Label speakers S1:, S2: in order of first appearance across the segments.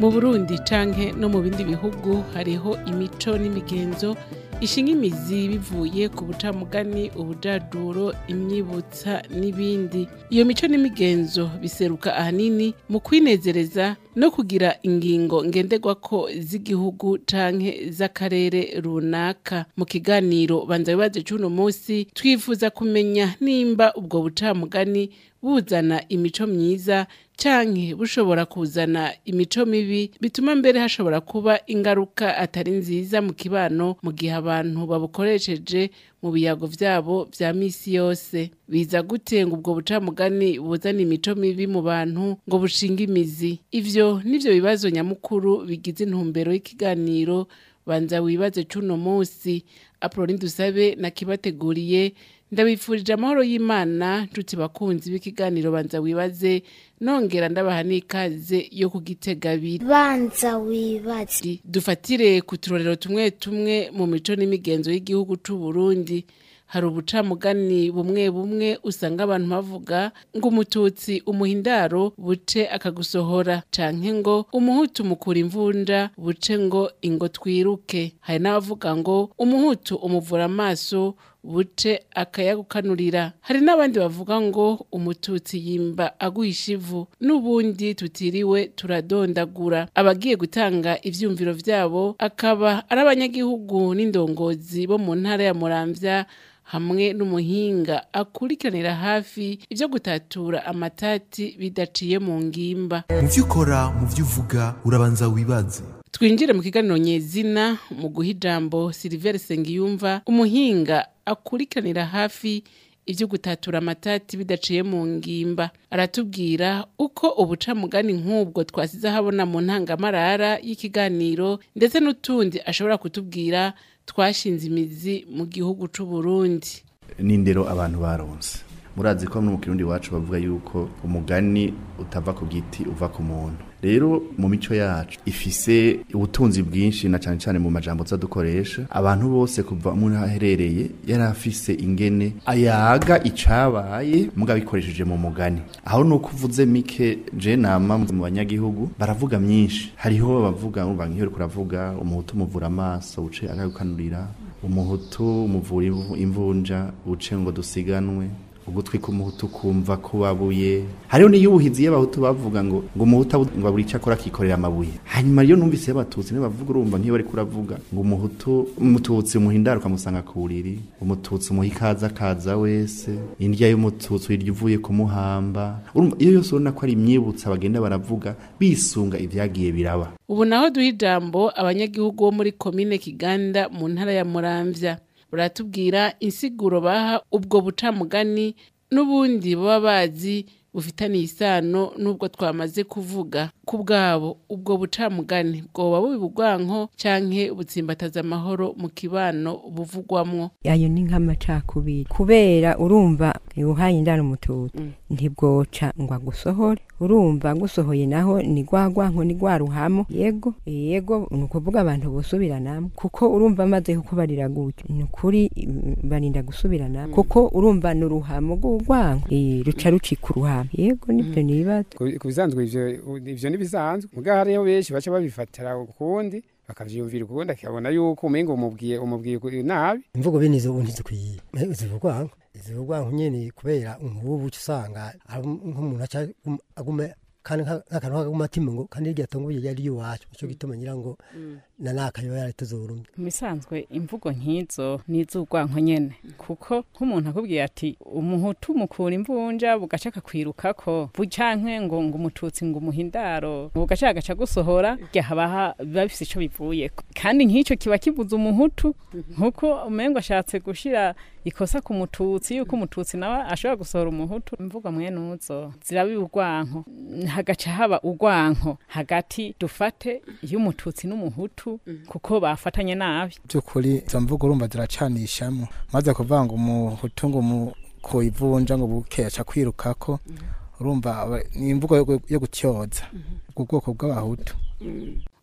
S1: mu burundi canke no mu bindi bihugu hariho imico n'imigenzo ishinga imizi bivuye ku bucamugani ubujaduro imyibutsa n'ibindi iyo mico n'imigenzo biseruka ahanini mu kwinezereza no kugira ingingo ngenderwako z'igihugu canke z'akarere runaka mu kiganiro banza bibaze c'uno musi twifuza kumenya nimba ubwo bucamugani buzana imico myiza canke bushobora kuzana imico mibi bituma mbere hashobora kuba ingaruka atari nziza mu kibano mu gihe abantu babukoresheje mu biyago vyabo vya misi yose biza gute ngo ubwo bucamugani buzana imico mibi mu bantu ngo bushinga imizi ivyo nivyo bibazo nyamukuru bigize intumbero y'ikiganiro banza wibaze c'uno musi apoloni dusabe nakibateguriye ndabifurije amahoro y'imana nshuti bakunzi b'ikiganiro banza wibaze nongera ndabaha n'ikaze yo kugitega abiri
S2: banza wibaze
S1: dufatire ku turorero tumwe tumwe mu mico n'imigenzo y'igihugu c'u Burundi hari ubucamugani bumwe bumwe usanga abantu bavuga ngo umututsi umuhindaro buce akagusohora canke ngo umuhutu mukura imvunja buce ngo ingo twiruke hari n'abavuga ngo umuhutu umuvura amaso buce akayagukanurira hari n'abandi bavuga ngo umututsi yimba aguhisha ivu n'ubundi tutiriwe turadondagura abagiye gutanga ivyumviro vyabo akaba ari abanyagihugu n'indongozi bo mu ntara ya muramvya hamwe n'umuhinga akurikiranira hafi ivyo gutatura amatati bidaciye mu ngimba
S3: mu vyo ukora mu vyo uvuga urabanza wibaze
S1: twinjire mu kiganiro nyezina mu guha ijambo silivere sengiyumva umuhinga akurikiranira hafi ivyo gutatura amatati bidaciye mu ngimba aratubwira uko ubucamugani nk'ubwo twasize ahabona mu ntangamarara y'ikiganiro ndetse n'utundi ashobora kutubwira twashinze imizi mu gihugu c'u Burundi
S4: n'indero abantu baronse murazi ko no mu kirundi wacu bavuga yuko umugani utava ku giti uva ku muntu rero mu mico yacu ifise ubutunzi bwinshi na cyane cyane mu majambo dukoresha abantu bose kuva umuntu aherereye yari afise ingene ayaga icabaye muga bikoresheje mu mugani aho nuko uvuze mike je nama mu banyagihugu baravuga myinshi hariho bavuga urumva nk'iyo kuravuga umuhutu muvura amaso uce agakanurira umuhutu muvura imvunja uce ngo dusiganwe ugutwi k'umuhutu kumva kubabuye hariho n'iyubuhizi y'abahutu bavuga ngo ngo umuhutu ngo aburi icyo akora akikorera amabuye hanyuma rero numvise y'abatutsi niba bavuga urumva nk'iyo bari kuravuga ngo umuhutu umututsi umuhindara ukamusanga ku buriri umututsi umuha ikaza akaza wese indya y'umututsi uyirya uvuye kumuhamba urumva iyo yose urabona ko ari imyibutsa bagenda baravuga bisunga ibyagiye biraba
S1: ubu naho duha ijambo abanyagihugu bo muri komine kiganda mu ntara ya muramvya buratubwira insiguro baha ubwo bucamugani n'ubundi baba bazi bufitaniye isano n'ubwo twamaze kuvuga ku bwabo ubwo bucamugani bwoba bubi bugwanko canke butsimbataza amahoro mu kibano buvugwamwo
S5: ayo ni nk'amacakubiri kubera urumva uhaye indaro umututsi ntibwoca ngo agusohore urumva gusohoye naho ni gwagwanko ni gwaruhamo yego yego ni ukuvuga abantu bosubiranamo kuko urumva amaze kukubarira gutyo ni ukuri barinda gusubiranamo kuko urumva ni uruhamo rw'urwanko ruca rucika uruhamo yego nibyo nibaza
S6: ku bisanzwe ivyo n'ibisanzwe mugabo hariho benshi baca babifatira ukundi bakavyumvira ukundi akabona yuko umengo umubwiye umubwiye nabi
S7: imvugo bene izo ubundi zikwiye zivugwanko zivugwanko nyene kubera nk'ubu usanga nk'umuntu aca agume kandi nk'akantu k'agatima ngo kandi irya tongo yari iwacu nicyo gituma ngira ngo na nakayo yari tuzurumye
S8: mu bisanzwe imvugo nk'izo ni iz'urwanko nyene kuko nk'umuntu akubwiye ati umuhutu mukura imvunja bugaca akakwirukako canke ngo ngo umututsi ngo umuhindaro bugaca agaca gusohora rya haba biba bifise ico bivuyeko kandi nk'ico kiba kibuza umuhutu nkuko umengo ashatse gushira ikosa ku mututsi yuko umututsi nawe ashobora gusohora umuhutu imvugo mwene uzo zirabiba urwanko hagaca haba urwanko hagati dufate y'umututsi n'umuhutu kuko bafatanye nabi
S9: by'ukuri izo mvugo urumva ziracanishamo maze kuvuga ngo umuhutu ngo ku ivunja ngo buke aca kwirukako urumva ni imvugo yo gutyoza ubwo bwoko bw'abahutu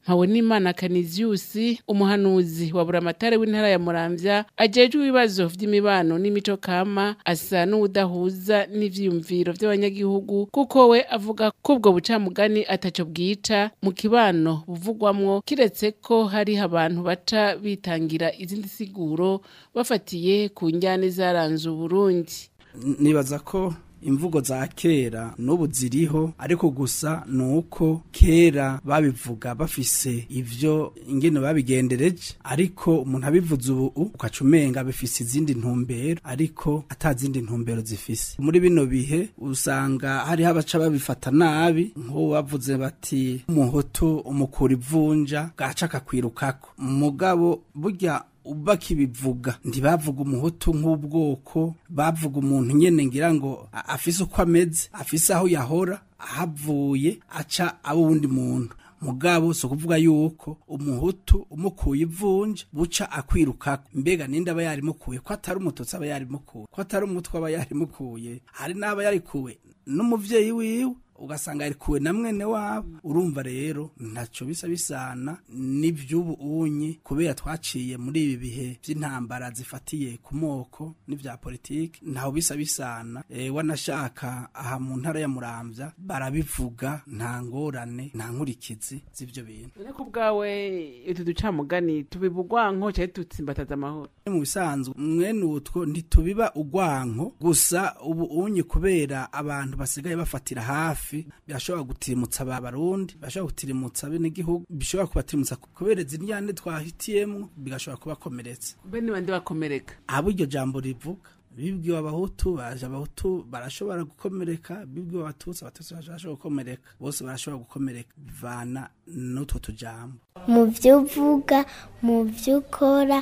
S1: mpabonimana kaniziyusi umuhanuzi wa buramatare w'intara ya muramvya ajejwe ibibazo vy'imibano n'imico kama asa n'uwudahuza n'ivyiyumviro vy'abanyagihugu kuko we avuga ko ubwo bucamugani ataco bwica mu kibano buvugwamwo kiretse ko hariho abantu baca bitangira izindi siguro bafatiye ku njyane zaranze uburundi
S10: nibaza ko imvugo za kera n'ubu ziriho ariko gusa ni uko kera babivuga bafise ivyo ingene babigendereje ariko umuntu abivuze ubu ukaca umenga bifise izindi ntumbero ariko ata zindi ntumbero zifise muri bino bihe usanga hariho abaca babifata nabi nk'ubu bavuze bati umuhutu umukura ivunja bwaca akakwirukako mugabo burya bakibivuga ntibavuga umuhutu nk'ubwoko bavuga umuntu nyene ngira ngo a- afise uko ameze afise aho yahora ahavuye aca abo wundi muntu mugabo si ukuvuga yuko umuhutu umukuye ivunja buca akwirukako mbega ninde aba yarimukuye ko atari umututsi aba yarimukuye ko atari umutwe aba yarimukuye hari n'aba yarikuwe n'umuvyeyi wiwe ugasanga yarikuwe na mwene wabo urumva rero ntaco bisa bisana n'ivy'ubu unyi kubera twaciye muri ibi bihe vy'intambara zifatiye ku moko n'ivya politiki ntaho bisa bisana e, wanashaka aha mu ntara ya muramvya barabivuga nta ngorane nta nkurikizi z'ivyo bintu
S1: ariko ubwawe utu ducamugani tubibugwanko cyari dutsimbataza amahoro
S10: mu bisanzwe mwene utwo ntitubiba ugwanko gusa ubu unyi kubera abantu basigaye bafatira hafi birashobora gutirimutsa aba barundi birashobora gutirimutsa bene igihugu bishobora kubatirimutsa kubera izi njyane twahitiyemwo bigashobora kubakomeretsa
S1: bene bandi bakomereka
S10: abo iryo jambo rivuga bibwiwe abahutu baje abahutu barashobora gukomereka bibwiwe abatutsi abatutsi barashobora gukomereka bose barashobora gukomereka bivana n'utwo tujambo
S2: mu byo uvuga mu byo ukora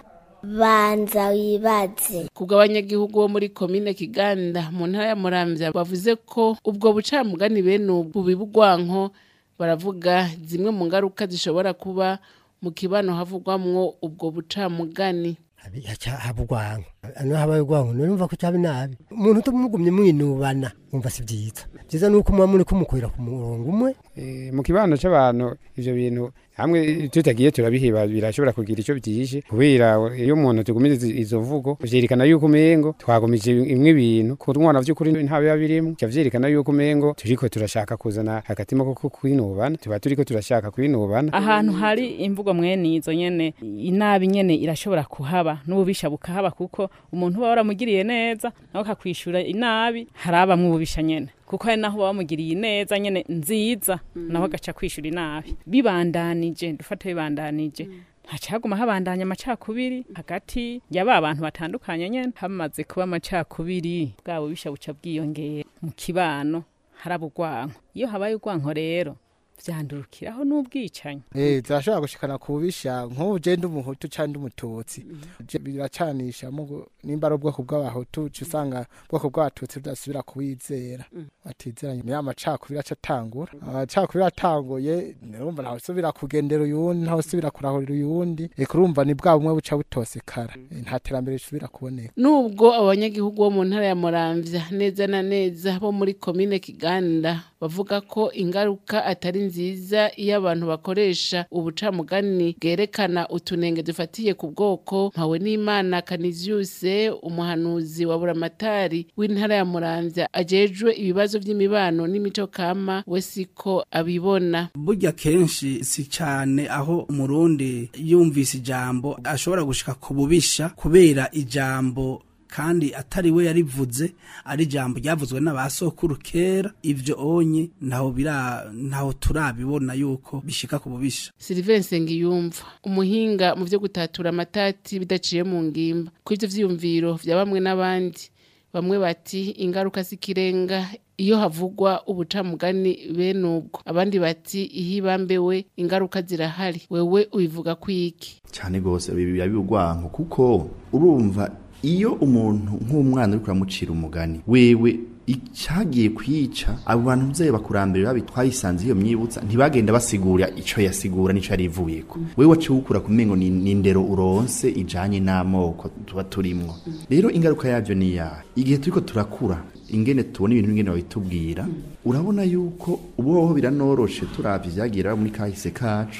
S2: banza wibaze
S1: kubwo abanyagihugu bo muri komine kiganda mu ntara ya muramvya bavuze ko ubwo bucamugani bene ubwo bibugwanko baravuga zimwe mu ngaruka zishobora kuba mu kibano havugwamwo ubwo bucamugani
S7: haba urwango ano habaye urwango numva ko cyaba nabi umuntu utamugumye mwinubana wumva si byiza byiza ni uko muba muri kumukorera ku murongo umwe
S6: Eh, mu kibano c'abantu ivyo bintu hamwe tutagiye turabihiba birashobora kugira ico byishe kubera iyo umuntu tugumije izi- izo mvugo vyerekana yuko umengo twagumije imwe ibintu ku mwana vy'ukuri ntabe yabirimwo cya vyerekana yuko umengo turiko turashaka kuzana hagatima ko kwinubana tuba turiko turashaka kwinubana
S8: ahantu hari imvugo mwene izo nyene inabi nyene irashobora kuhaba n'ububisha bukahaba kuko umuntu uba waramugiriye neza nawe akakwishura inabi harabamwe ububisha nyene kuko hari naho uba wamugiriye neza nyene nziza nawe agaca kwishura inabi bibandanije dufate bibandanije haca haguma habandanya amacakubiri hagati y'aba bantu batandukanye nyene hamaze kuba amacakubiri bwa bubisha buca bwiyongera mu kibano haraba urwanko iyo habaye urwanko rero vyandurukiraho n'ubwicanyi
S9: Eh, zirashobora gushikana kubisha nk'ubu je ndi umuhutu canke ndi umututsi Je biracanisha mugo nimba ari ubwoko bw'abahutu uca usanga ubwoko bw'abatutsi budasubira kuwizera batizeranye niyo amacakubiri aca atangura amacakubiri atanguye urumva ntawe usubira kugendera uyundi ntawe usubira kurahurira uyundi eka urumva ni bwa bumwe buca butosekara Eh, nta terambere risubira kuboneka
S1: nubwo abanyagihugu bo mu ntara ya muramvya neza na neza bo muri komine kiganda bavuga ko ingaruka atari nziza iyo abantu bakoresha ubucamugani bwerekana utunenge dufatiye ku bwoko mpawe n'imana kaniziyuse umuhanuzi wa buramatari w'intara ya muramvya ajejwe ibibazo vy'imibano n'imico kama we siko abibona
S10: burya kenshi si cyane aho umurundi yumvise ijambo ashobora gushika ku bubisha kubera ijambo kandi atari we yarivuze ari ijambo ryavuzwe n'abasokuru kera ivyo onye ntaho bira ntaho turabibona yuko bishika ku bubisha
S1: Sylvain Sengiyumva umuhinga mu vyo gutatura amatati bidaciye mu ngimba ku ivyo vyiyumviro vya bamwe n'abandi bamwe bati ingaruka z'ikirenga iyo havugwa ubucamugani bene ubwo abandi bati iyo ibambewe ingaruka zirahari wewe ubivuga kwiki
S4: cyane rwose biba biugwanko kuko urumva iyo umuntu nk'umwana uri kuramucira umugani wewe icyagiye kwica abo bantu mvyeyi bakurambere babi twayisanze iyo myibutsa ntibagenda basigura ico yasigura nico yarivuyeko wewe waciye ukura kumengo ni ni indero uronse ijanye n'amoko tuba turimwo rero ingaruka yavyo ni yahe igihe turiko turakura ingene tubona ibintu ingene babitubwira urabona yuko ubuhoho biranoroshe turavye vyagira muri kahise kacu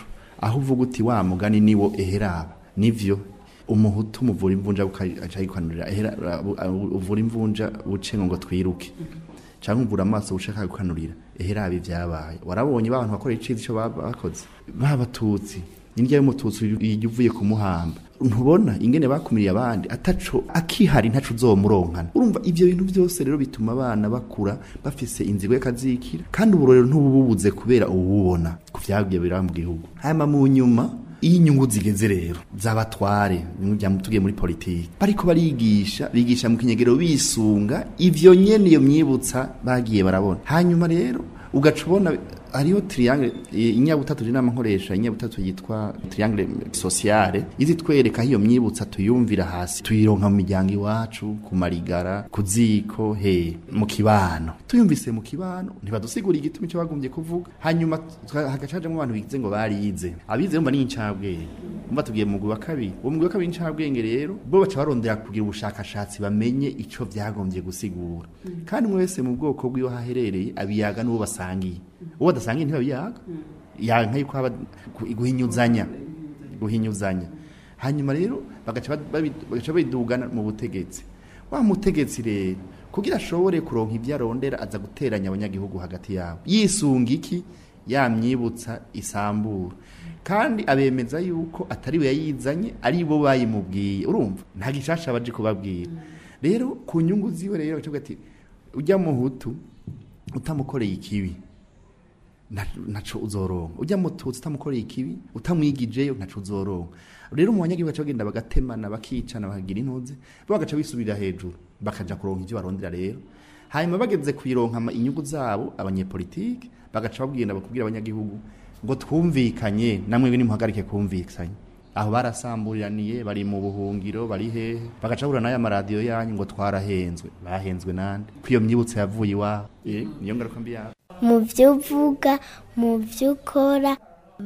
S4: aho uvuga uti wa mugani niwo eheraba nivyo umuhutu muvura imvunja aca yikwanurira ehera uvura imvunja buce ngo twiruke canke uvura amaso ushaka gukanurira ehera ibi vyabaye warabonye ba bantu bakoreye iciza ico bakoze babatutsi indya y'umututsi iyo uvuye kumuhamba ntubona ingene bakumiriye abandi ataco akihari ntaco uzomuronkana urumva ivyo bintu byose rero bituma abana bakura bafise inzigo y'akazikira kandi uburorero ntubububuze kubera ububona ku vyagiye biraba mu gihugu hanyuma mu nyuma iyo inyungu zigeze rero z'abatware tugiye muri politiki bariko barigisha bigisha mu kinyegero bisunga ivyo nyene iyo myibutsa bagiye barabona hanyuma rero ugaca ubona hariho triangle inyabutatu inama nkoresha inyabutatu yitwa triangle sociale izi twereka hiyo myibutsa tuyumvira hasi tuyironka mu miryango iwacu ku marigara ku ziko he mu kibano tuyumvise mu kibano ntibadusigura igituma ico bagombye kuvuga hanyuma hagacajamwo abantu bigize ngo barize abize bumva ni incabwenge umva tugiye mu wa kabiri uwo mugwi wa kabiri incabwenge rero bo baca barondera kugira ubushakashatsi bamenye ico vyagombye gusigura kandi umwe wese mu bwoko bw'iyo haherereye abiyaga n'uwo basangiye uwo badasangiye ntibabiyaga yanka yuko haba guhinyuzanya guhinyuzanya hanyuma rero bagaca bagaca bidugana mu butegetsi wa mutegetsi rero kugira ashobore kuronka ibyo arondera aza guteranya abanyagihugu hagati yabo yisunga iki yamyibutsa isambura kandi abemeza yuko atari we yayizanye ari bo bayimubwiye urumva nta gishasha baje kubabwira rero ku nyungu ziwe rero baca ati ujya muhutu utamukoreye ikibi naco uzoronka ujya mututsi utamukoreye ikibi utamwigijeyo naco uzoronka rero mu banyagihugu baca bagenda bagatemana bakicana bakagira intuzi bo bagaca bisubirira hejuru bakaja kuronka ivyo barondera rero hanyuma bageze kuyironka inyungu zabo abanyepolitike bagaca babwira bakubwira abanyagihugu ngo twumvikanye namwe bini muhagarike kumvikanya aho barasamburiraniye bari mu buhungiro bari hehe bagaca bahura n'aya maradiyo yanyu ngo twarahenzwe bahenzwe nande ko iyo myibutso yavuye iwabo niyo ngaruka mbi yabo
S2: mu byo uvuga mu byo ukora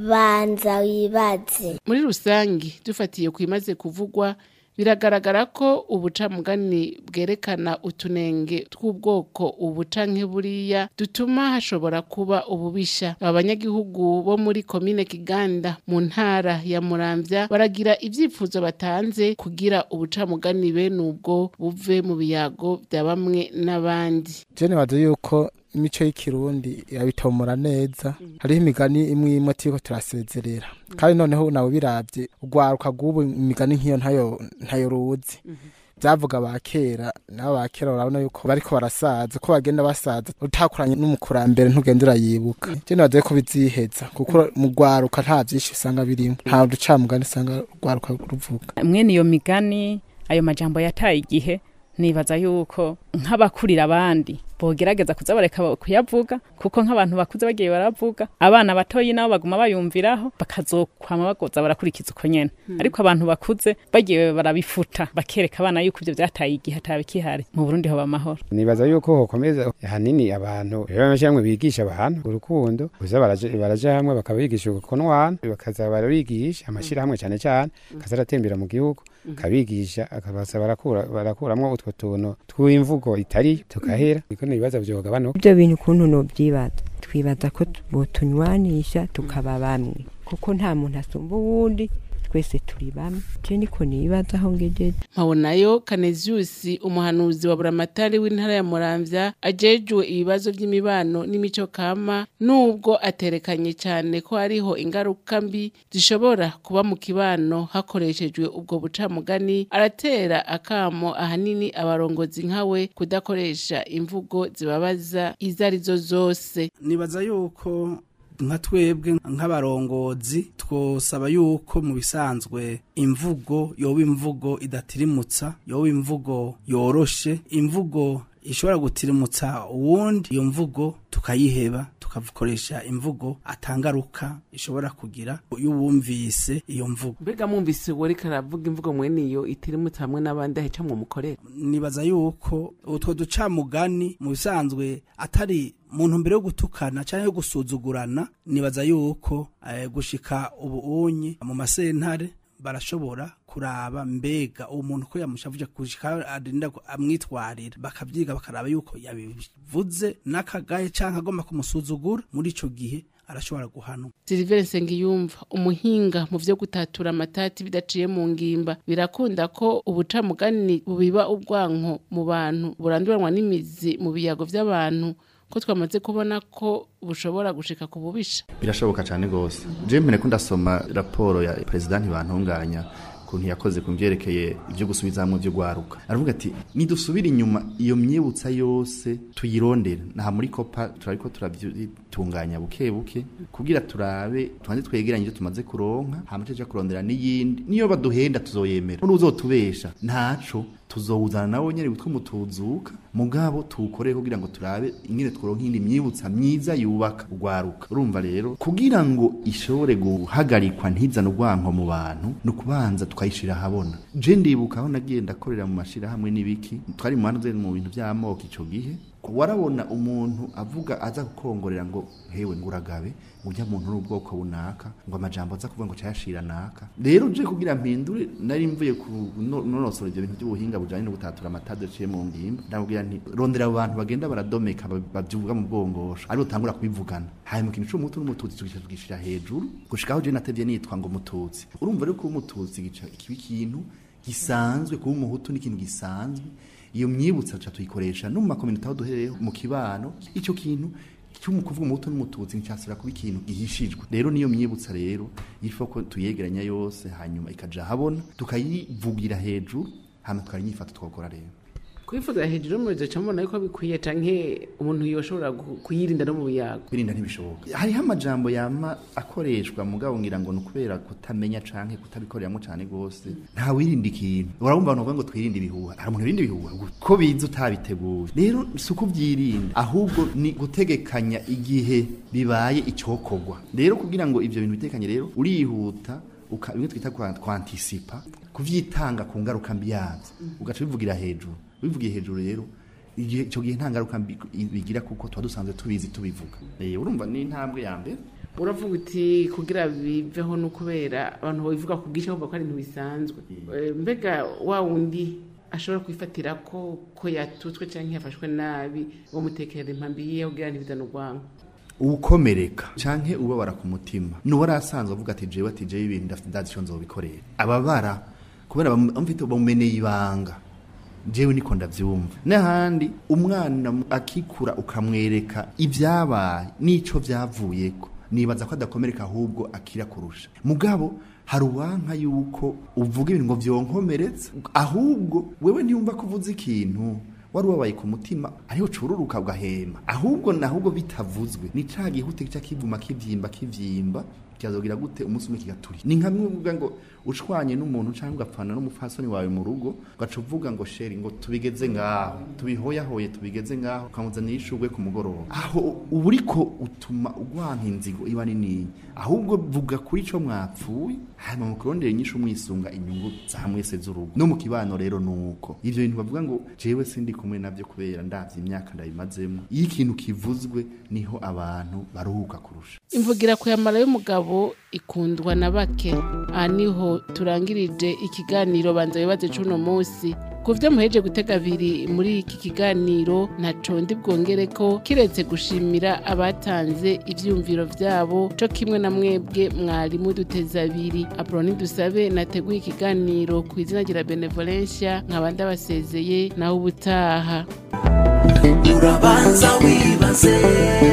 S2: banza wibaze
S1: muri rusange dufatiye ku imaze kuvugwa biragaragara ko ubucamugani bwerekana utunenge tw'ubwoko ubuca nk'iburiya dutuma hashobora kuba ububisha aba banyagihugu bo muri komine kiganda mu ntara ya muramvya baragira ibyifuzo batanze kugira ubucamugani bene ubwo buve mu biyago bya bamwe n'abandi
S9: jene bazi yuko imico y'ikirundi yabitomora neza hariho imigani imwe imwe turiko turasezerera kandi noneho nawe biravye urwaruka rw'ubu imigani nk'iyo ntayo ntayo ruzi byavuga ba kera nabo ba kera urabona yuko bariko barasaza ko bagenda basaza utakuranye n'umukurambere ntugenda urayibuka je nibaza ko biziheza kuko mu rwaruka nta vyinshi usanga birimo nta ducamugani usanga urwaruka ruvuga
S8: mwene iyo migani ayo majambo yataye igihe nibaza yuko nk'abakurira abandi bogerageza kuza bareka kuyavuga kuko nk'abantu bakuze bagiye baravuga abana batoyi nabo baguma bayumviraho bakazokwama bagoza barakurikiza uko nyene ariko abantu bakuze bagiye barabifuta bakereka abana yuko ivyo vyataye igihe atabikihari mu Burundi hoba amahoro
S6: nibaza yuko hokomeza hanini abantu rero amashyirahamwe bigisha abantu urukundo kuza baraja baraja hamwe bakabigisha ukunwana bakaza barabigisha amashyirahamwe cyane cyane kaza aratembera mu gihugu kabigisha akabaza barakura barakuramwo utwo tuntu tw'imvugo itari tukahera niko nibaza vyogabanuka
S5: ibyo bintu ukuntu nobyibaza twibaza ko botunywanisha tukaba bamwe kuko nta muntu asumba uwundi twese turi bamwe je niko nibaza aho ngejeje
S1: mpabonayo kaneziusi umuhanuzi wa buramatari w'intara ya muramvya ajejwe ibibazo vy'imibano n'imico kama nubwo aterekanye cyane ko hariho ingaruka mbi zishobora kuba mu kibano hakoreshejwe ubwo bucamugani aratera akamo ahanini abarongozi nkawe kudakoresha imvugo zibabaza izo arizo zose
S10: nibaza yuko nka twebwe nk'abarongozi twosaba yuko mu bisanzwe imvugo yoba imvugo idatirimutsa yoba imvugo yoroshe imvugo ishobora gutirimutsa uwundi iyo mvugo tukayiheba tukakoresha imvugo atangaruka ishobora kugira iyo wumvise iyo mvugo
S1: mbega mwumvise uwo ariko aravuga imvugo mwene iyo itirimutse hamwe n'abandi ahica mukorera
S10: nibaza yuko utwo ducamugani mu bisanzwe atari mu ntumbero yo gutukana cyangwa yo gusuzugurana nibaza yuko eh, gushika ubu unyi mu masentare barashobora kuraba mbega uwo muntu ko yamushavuje kushika arinda amwitwarira bakavyiga bakaraba yuko yabivuze n'akagaye canke agomba kumusuzugura muri ico gihe arashobora guhanwa
S1: Silver Nsengiyumva umuhinga mu vyo gutatura amatati bidaciye mu ngimba birakunda ko ubucamugani bubiba ubwanko mu bantu buranduranwa n'imizi mu biyago vy'abantu ko twamaze kubona ko bushobora gushika ku bubisha
S4: birashoboka cyane rwose je mpene ko ndasoma raporo ya perezida ntibantunganya kuntu yakoze ku byerekeye ibyo gusubiza hamwe byo gwaruka aravuga ati nidusubire inyuma iyo myibutsa yose tuyirondere nta muri kopa turariko turabyitunganya buke buke kugira turabe tubanze twegeranye ibyo tumaze kuronka hama tuja kurondera n'iyindi niyo baduhenda tuzoyemera n'uzotubesha ntaco tuzowuzana nawe nyene witwa umutuzuka mugabo tuwukore kugira ngo turabe ingene tworonka indi myibutsa myiza yubaka ugwaruka urumva rero kugira ngo ishobore guhagarikwa ntizane urwanko mu bantu ni ukubanza tukayishira ahabona je ndibuka aho nagiye ndakorera mu mashirahamwe n'ibiki twari mu bantu mu bintu vy'amoko ico gihe warabona umuntu avuga aza gukongorera ngo hewe nguragabe ujya muntu n'ubwoko bunaka ngo amajambo aza kuvuga ngo cayashira naka rero je kugira mpindure nari mvuye ku nonosora ivyo bintu by'ubuhinga bujanye no gutatura amatade ciye mu ngimba ndabwira nti rondera abo bantu bagenda baradomeka bavyuvuga mu bwongosho ari utangura kubivugana hanyuma ikintu c'umutu n'umututsi tugica tugishira hejuru gushikaho je natevye nitwa ngo mututsi urumva rero ko umututsi gica ikibi kintu gisanzwe kuba umuhutu n'ikintu gisanzwe iyo myibutsa tuca tuyikoresha no mu makominota aho duhereye mu kibano icyo kintu cy'umukuvuga umuhutu n'umututsi nticyasubira kuba ikintu gihishijwe rero niyo myibutsa rero yifo ko tuyegeranya yose hanyuma ikaja habona tukayivugira hejuru hama tukayinyifata twokora rero
S1: kwifuza hejuru y'umuriro ca mbona yuko bikwiye canke umuntu yoshobora kuyirinda no mu biyago
S4: kwirinda ntibishoboka hariho amajambo yama akoreshwa mugabo ngira ngo ni ukubera kutamenya canke kutabikoreramwo cane gose nta wirinda ikintu urabumva abantu bavuga ngo twirinde ibihuha hari umuntu wirinda ibihuha ko biza utabiteguye rero si ukuvyirinda ahubwo ni gutegekanya igihe bibaye icokorwa rero kugira ngo ivyo bintu bitekanye rero urihuta bimwe twita kwantisipa kuvyitanga ku ngaruka mbi yavyo ugaca bivugira hejuru bivugiye hejuru rero icyo gihe nta ngaruka bigira kuko tuba dusanzwe tubizi tubivuga urumva ni intambwe ya mbere
S1: uravuga uti kugira biveho no kubera abantu babivuga ku bwinshi bavuga ko ari ibintu bisanzwe mbega wa wundi ashobora kwifatira ko ko yatutswe cyangwa yafashwe nabi bamutekerera impambi yiye kugira ntibizane urwango
S4: ukomereka canke ubabara ku mutima nuwari asanzwe avuga ati jewe ati jewe ibintu ndazi ico nzobikorera ababara kubera bamufite bamumeneye ibanga jewe niko ndavyumva n'ahandi umwana akikura ukamwereka ibyabaye n'ico vyavuyeko nibaza ko adakomereka ahubwo akira kurusha mugabo hari uwanka yuko uvuga ibintu ngo vyonkomeretse ahubwo wewe ntiyumva ko uvuze ikintu wari ubabaye ku mutima ariho cururuka ugahema ahubwo nahubwo bitavuzwe ni ca gihute kica kivuma kivyimba kivyimba kikazogira gute umunsi umwe kigaturi ni nka uvuga ngo ushwanye n'umuntu cyangwa ugapfana n'umupfasoni wawe mu rugo ugaca uvuga ngo sheri ngo tubigeze ngaho tubihoyahoye tubigeze ngaho ukamuzanira ishugwe ku mugoroba aho uba uriko utuma ugwanka inzigo iba nini ahubwo vuga kuri ico mwapfuye hanyuma mukurondera inyishu mwisunga inyungu za mwese z'urugo no mu kibano rero nuko ivyo bintu bavuga ngo jewe sindi kumwe navyo kubera ndavye imyaka ndabimazemo iyo ikintu kivuzwe niho abantu baruhuka kurusha
S1: imvugira kuyamara y'umugabo ikundwa na bake aha niho turangirije ikiganiro banza wibaze c'uno munsi ku vyo muheje gutega abiri muri iki kiganiro ntaco ndi bwongere ko kiretse gushimira abatanze ivyumviro vyabo co kimwe na mwebwe mwari muduteza abiri aproni dusabe nateguye ikiganiro ku izina rya benevolencia nkaba ndabasezeye naho ubutaha
S11: urabanza wibaze